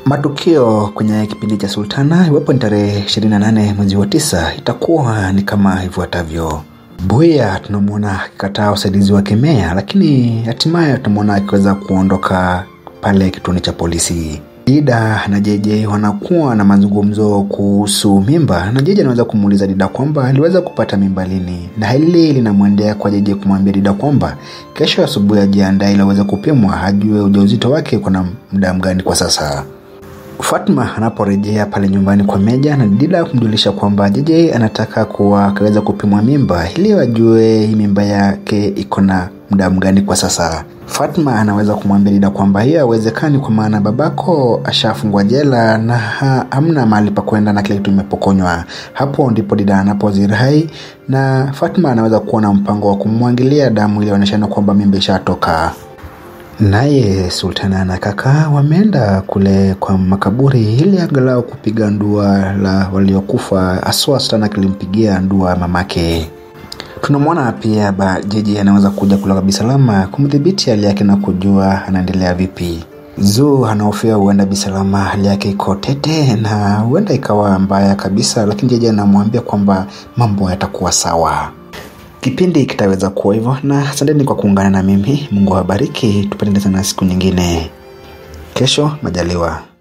Matukio kwenye kipindi cha Sultana, iwapo ni tarehe 28 mwezi wa tisa, itakuwa ni kama ifuatavyo. Buya tunamwona akikataa usaidizi wa Kemea, lakini hatimaye tunamwona akiweza kuondoka pale kituoni cha polisi. Dida na JJ wanakuwa na mazungumzo kuhusu mimba, na JJ anaweza kumuuliza Dida kwamba aliweza kupata mimba lini, na hili linamwendea kwa JJ kumwambia Dida kwamba kesho asubuhi ajiandae ili aweze kupimwa, ajue ujauzito wake kuna muda mgani kwa sasa. Fatma anaporejea pale nyumbani kwa Meja na Dida kumjulisha kwamba JJ anataka kuwa akaweza kupimwa mimba ili wajue hii mimba yake iko na muda mgani kwa sasa. Fatma anaweza kumwambia Dida kwamba hiyo haiwezekani kwa maana babako ashafungwa jela na ha, hamna mahali pa kwenda na kile kitu imepokonywa. Hapo ndipo Dida anapozirai na Fatma anaweza kuwa na mpango wa kumwangilia damu ili aonyeshane kwamba mimba ishatoka. Naye Sultana na kaka wameenda kule kwa makaburi ili angalau kupiga ndua la waliokufa, haswa Sultana akilimpigia ndua mamake. Tunamwona pia ba Jeje anaweza kuja kutoka Bisalama kumdhibiti hali yake na kujua anaendelea vipi. Zuu anahofia huenda Bisalama hali yake iko tete na huenda ikawa mbaya kabisa, lakini Jeje anamwambia kwamba mambo yatakuwa sawa. Kipindi kitaweza kuwa hivyo, na asanteni kwa kuungana na mimi. Mungu awabariki, tupatane tena siku nyingine, kesho majaliwa.